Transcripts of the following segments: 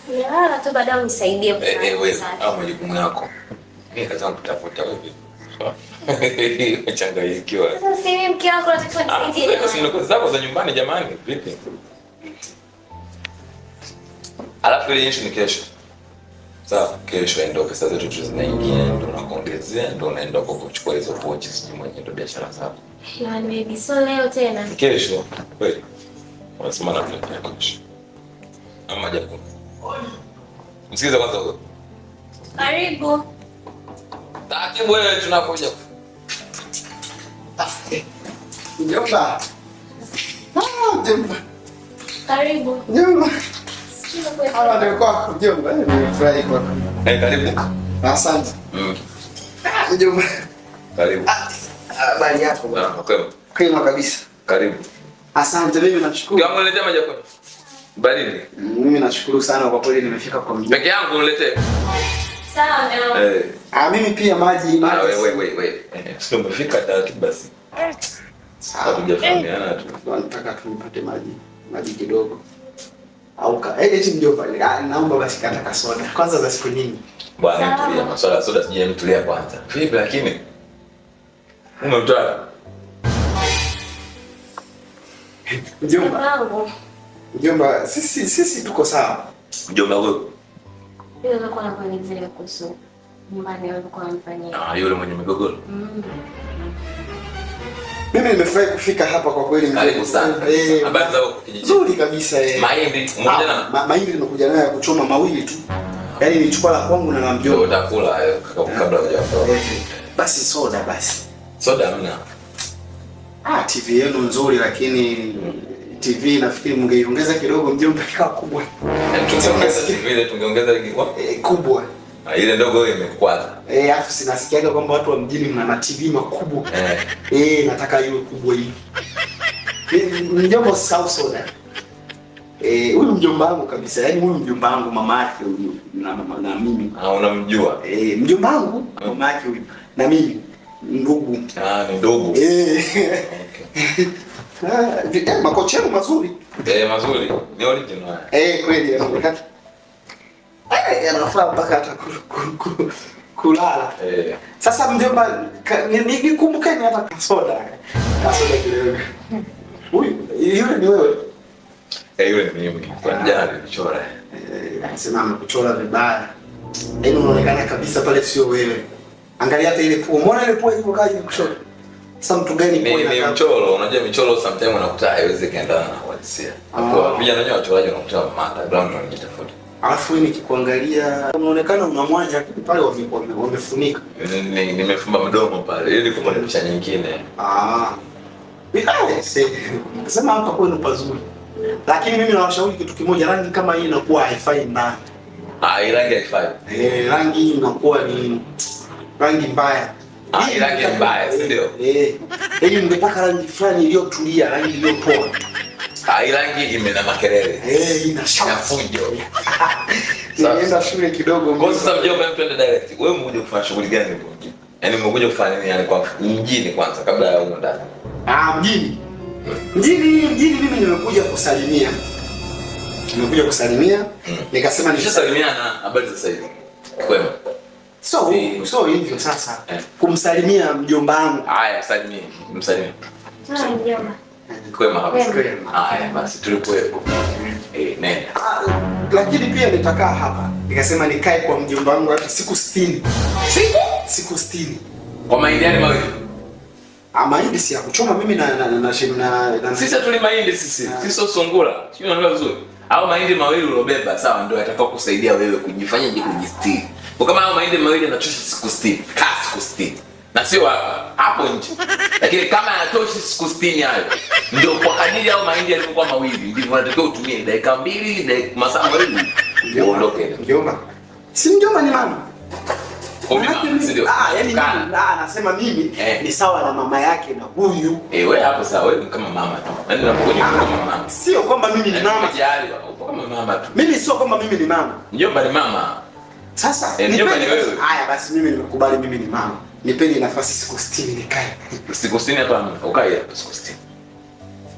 Nilala tu baadaye unisaidie Eh, eh, kufanya wewe usafi. au majukumu yako. Mimi kazi yangu kutafuta wewe. Umechanganyikiwa. Sasa si mimi mke wako natakiwa Ah, nisaidie. sasa si ndo kazi zako za nyumbani jamani, vipi? Alafu ile issue ni kesho. Sawa, kesho ndio pesa zetu tu zinaingia, ndio unakuongezea, ndio unaenda kwa kuchukua hizo pochi, sijui mwenye ndio biashara zako. Yaani baby, so leo tena. Ni kesho kweli. Unasema na tunaenda kesho. Ama japo. Msikize kwanza huyo. Karibu. Taratibu wewe tunakuja. Mjomba. Ah, mjomba. Karibu. Mjomba. Sikiza kwa Hawa ndio kwako mjomba. Eh, Nimefurahi kwako. Eh, karibu. Asante. Mm. Ah, Mjomba. Karibu. Ah, Habari yako bwana. Ah, kwema. Kwema kabisa. Karibu. Asante, mimi nashukuru. Yangu niletea maji yako. Baridi. Mimi nashukuru sana kwa kweli nimefika kwa mjomba. Peke yangu niletee. Sawa, na Eh. Ah, mimi pia maji Ah, maji. wewe wewe wewe. Eh, sio umefika taratibu basi. Sawa. Hatujafahamiana tu. Nataka tupate maji. Maji kidogo. Au ka. Eh, eti mjomba. Ah, naomba basi kata kasoda. Kwanza za siku nyingi. Bwana Sawa. tulia, maswala ya soda sije mtulia kwanza. Vipi lakini? Umemtoa? Mjomba. wangu. Mjomba, sisi sisi tuko sawa. Mjomba wewe. Yule alikuwa anakuelezea kuhusu nyumbani alikuwa anafanyia. Ah, yule mwenye migogoro. Mm. Mimi nimefurahi kufika hapa kwa kweli mjomba. Karibu sana. Eh, Habari za huko kijijini? Nzuri kabisa eh. Mahindi umoja Ah, na ma, mahindi nimekuja nayo ya kuchoma mawili tu. Yaani nilichukua la kwangu na la ndio mjomba. utakula eh, kabla hujaondoka. Eh, Basi soda basi. Soda hamna. Ah, TV yenu nzuri lakini TV nafikiri mngeiongeza kidogo mjomba ikawa kubwa. Eh, Tungeongeza vile tungeongeza ilikuwa. Eh, kubwa. Ah, ile ndogo hiyo imekwaza. Eh, afu sinasikiaga kwamba watu wa mjini mna ma TV makubwa. Eh. Eh, nataka iwe kubwa hii. Eh, Mjomba usisahau soda. Eh, huyu mjomba wangu kabisa. Yaani huyu mjomba wangu mama yake huyu na mama na mimi. Ah, unamjua? Eh, mjomba wangu mama yake huyu na mimi ndugu. Ah, ni ndugu. Eh. Ah, vi- eh, makocha yenu mazuri. Eh, mazuri. Ni original. Eh, kweli yanaonekana. Eh, yanafaa mpaka hata ku- ku- ku- kulala. Eh. Sasa mjomba, ka- ni- ni- nikumbukeni hata kasoda. Kasoda kidogo. Huyu yule ni wewe. Eh, yule ni mimi. Kwa jana nilichora. Eh, anasema amekuchora vibaya. Yaani unaonekana kabisa pale sio wewe. Angalia hata ile pua. Umeona ile pua iko kaji kuchora. Sasa mtu gani Ni pua ni inakaa? mchoro, unajua michoro sometimes unakuta haiwezi kaendana na uhalisia. Hapo Ah. vijana wenyewe wachoraji unakuta mata ground wanajitafuta. Alafu wewe nikikuangalia unaonekana una mwanya lakini pale wame- wame- wamefunika. Ni- ni- Nimefumba mdomo pale ili kupata picha nyingine. Ah. Vibaya se. Sema hapa kwenu pazuri. Lakini mimi nawashauri kitu kimoja, rangi kama hii inakuwa haifai ndani. Ah, hii rangi haifai. Eh, rangi hii inakuwa ni rangi mbaya. Ah, hii rangi ni mbaya, si ndio? Eh. Yaani ningetaka rangi fulani iliyotulia, rangi iliyopoa. Ah, hii rangi imena makelele. Eh, ina Na shafu. fujo. Nilienda shule kidogo. Kwa sasa mjomba hebu twende direct. Wewe umekuja kufanya shughuli gani huko mjini? Yaani umekuja kufanya nini yani kwa mjini kwanza kabla ya huko ndani? Ah, mjini. Mjini, mjini mimi nimekuja kusalimia. Nimekuja kusalimia. Nikasema ni Nishasalimiana habari za sasa hivi. Kwema. So, Si- so hivyo sasa Eh. kumsalimia mjomba wangu. Haya, msalimie. Msalimie. Sawa, mjomba. Kwema hapa. Kwema. Haya, basi tulikuwepo. Eh, nenda. Ah, lakini pia nitakaa hapa. Nikasema nikae kwa mjomba wangu hata siku 60. Siku siku 60. Kwa mahindi yale mawili. Ah, mahindi si ya kuchoma mimi na na na, na, na, na Sisi tuli mahindi sisi. Ah. Sisi sio sungura. Sio unaelewa vizuri. Au mahindi mawili ulobeba sawa ndio yatakao kusaidia wewe kujifanya je kujistiri. Kwa kama hao mahindi mawili yanachosha siku 60, kaa siku 60. Na sio hapa, hapo nje. Lakini kama yanatosha siku 60 hayo, ndio kwa kadiri hao mahindi yalivyokuwa mawili, ndivyo unatakiwa utumie dakika mbili, dakika masaa mawili. Uondoke. mjomba. Si mjomba ni mama. Kwa mimi Manake mama, si mimi- ndio? Ah, yani Kaa. mimi ah, anasema mimi Eh. ni sawa na mama yake na huyu. Eh, wewe hapo sawa, wewe ni kama mama tu. Yaani unapokuja kama mama. Sio kwamba mimi ni Yaani mama. umejali, upo kama mama tu. Mimi sio kwamba mimi ni mama. Mjomba ni mama. Sasa Eh, mjomba nipeni ni wewe. basi- Haya basi mimi nimekubali mimi ni mama. Nipeni nafasi siku 60 nikae. Siku 60 hapa ukae hapo siku 60.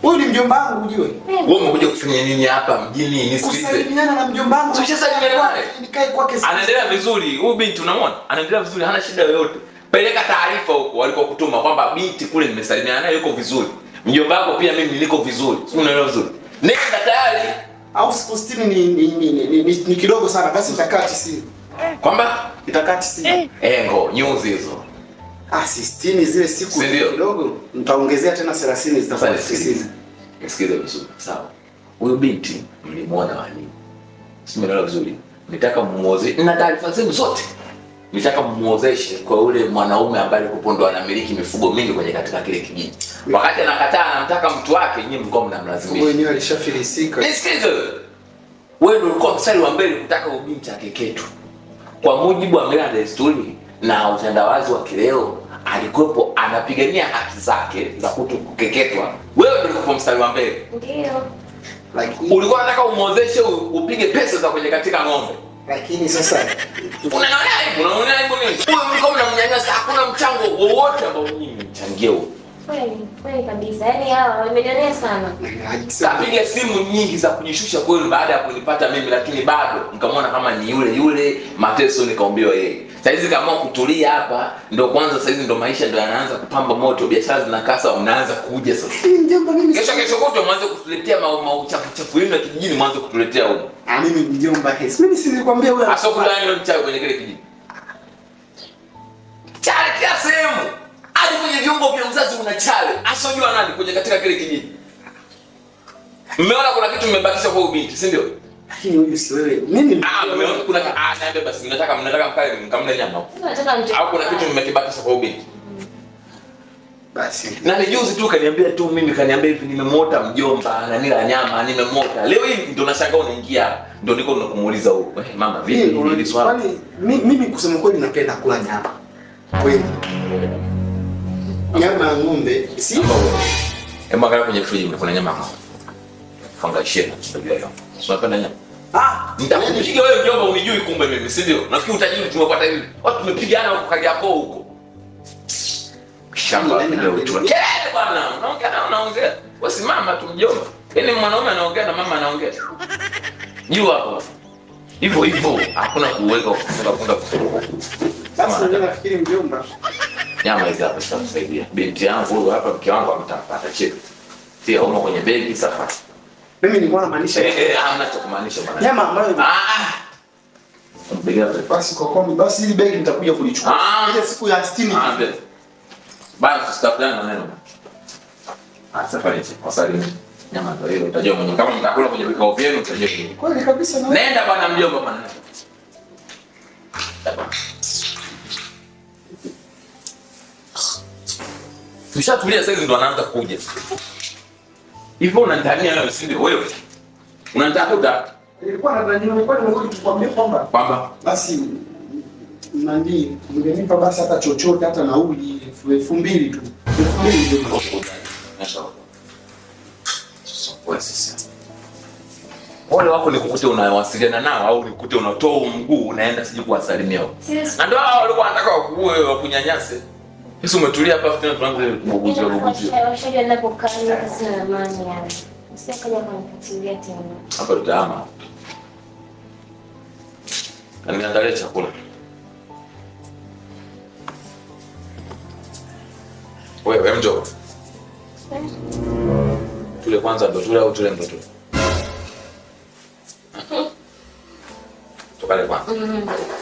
Huyu ni mjomba wangu ujue. Wewe umekuja kufanya nini hapa mjini? Nisikilize. Kusalimiana na mjomba wangu. Tushasalimiana naye. Nikae kwake. siku- Anaendelea vizuri. Huyu binti unamwona? Anaendelea vizuri, hana shida yoyote. Peleka taarifa huko walikokutuma kwamba binti kule nimesalimiana naye yuko vizuri. Mjomba wako pia mimi niko vizuri. Si unaelewa vizuri? Nenda tayari. Au siku 60 ni ni, ni, ni, ni, ni, ni kidogo sana basi nitakaa 90. Kwamba Nitakaa 90. engo nyuzi hizo. Ah, si 60 zile siku Si ndio? kidogo. Nitaongezea tena 30 zitakuwa Sasa nisikilize. 90. Nisikilize vizuri. Sawa. Huyu binti mlimwona wani. Si umeelewa vizuri? Nitaka mmuoze na taarifa zenu zote. Nitaka mmuozeshe kwa ule mwanaume ambaye alikuwa ndo anamiliki mifugo mingi kwenye katika kile kijiji. Wakati anakataa anamtaka mtu wake, nyinyi mlikuwa Mungu mnamlazimisha. wenyewe alishafilisika. Nisikilize. wewe. Wewe ndio ulikuwa mstari wa mbele kutaka huyu binti akeketwe. Kwa mujibu wa mila na desturi na utandawazi wa kileo, alikuwepo anapigania haki zake za kuto kukeketwa. Wewe ndio ulikuwa mstari wa mbele. Ndio. Lakini Ulikuwa unataka umwozeshe u- upige pesa za kwenye katika ng'ombe. lakini sasa Unaona aibu, unaona aibu nini? Huyo mlikuwa mnamnyanyasa, hakuna mchango wowote ambao nyinyi mchangie huo. Kweli, kweli kabisa. Yaani hawa wamenionea sana. Kapiga simu nyingi za kujishusha kwenu baada ya kunipata mimi, lakini bado nikamwona kama ni yule yule mateso, nikaombewa yeye. Saizi kaamua kutulia hapa, ndo kwanza saizi ndo maisha ndo yanaanza kupamba moto, biashara zinakasa, mnaanza kuja sasa. mjomba mimi Kesho kesho kutwa mwanze kutuletea ma- mauchafu chafu yenu ya kijijini, mwanze kutuletea huko. Ah, mimi mjomba hesi. Mimi si nilikwambia huyo Asokuda ndio mchawi kwenye kile kijiji. Chale kila sehemu. Hadi kwenye viungo vya uzazi una chale. Asojua nani kwenye katika kile kijiji. Mmeona kuna kitu mmebakisha kwa ubinti, si ndio? Lakini huyu si wewe. Mimi Ah, mmeona kuna ah, niambie basi mnataka mnataka mkale mkamle nyama. Sasa nataka mtu. Au kuna kitu mmekibakisha kwa ubinti. basi. Na ni juzi tu kaniambia tu mimi kaniambia hivi nimemota mjomba na nila nyama nimemota. Leo hii ndio nashangaa unaingia hapa. Ndio niko nakumuuliza huko. Eh, mama vipi Mimi hili swala? kwani mi- mimi kusema kweli napenda kula nyama. Kweli. Nyama ya ng'ombe si Hebu angalia kwenye friji kuna nyama hapo. Fangashia unajua hiyo. Si unapenda nyama? ah, Nitakupiga wewe mjomba unijui kumbe mimi, si ndio? Nafikiri utajiri tumepata hivi. Watu tumepigana huko Kariakoo huko. Shamba Yaani, ndio yaani, tu. Kelele bwana, unaongea na unaongea. Wewe simama tu mjomba. Yaani mwanaume anaongea na mama anaongea. Jua hapo. Hivyo hivyo, hakuna kuweka kufunga funga kufunga. basi mimi nafikiri mjomba. Nyama hizi hapa zitakusaidia. Binti yangu huyu hapa mke wangu ametapata cheki. Tia umo kwenye begi sasa. Mimi nilikuwa namaanisha Eh, eh, hamna cha kumaanisha bwana. nyama ambayo Ah, ah. Mpiga wewe. basi kwa komi basi hili begi nitakuja kulichukua. Ah. Ile siku ya 60. Ah, mbele. Bana tusitafutane maneno. Ah, safari hizi wasalimie. Nyama ndio hiyo utajua mwenyewe. Kama mtakula kwenye vikao vyenu utajua kile. Kweli kabisa na Nenda bwana mjomba bwana. Tushatulia sasa ndo anaanza kuja. Hivyo unanitania wewe si ndio wewe? Unanitafuta nilikuwa na nilikuwa nimekuja kukwambia kwamba kwamba basi nani mngenipa basi hata chochote hata nauli elfu- elfu mbili tu. Elfu mbili ndio. Wale wako nikukute unawasiliana nao au nikukute unatoa mguu unaenda siji kuwasalimia huko. Sisi Na ndio hao walikuwa wanataka wakuue wakunyanyase. Sisi umetulia hapa tena tunaanza kubuguzia buguzia. Washajua ninapokaa mimi hata sina amani yani. Usikaja kunifuatilia tena. Hapa tutahama. Na niandalie chakula. Wewe mjo. Tule kwanza ndo tule au tule ndo tule. Tukale kwanza. Mm.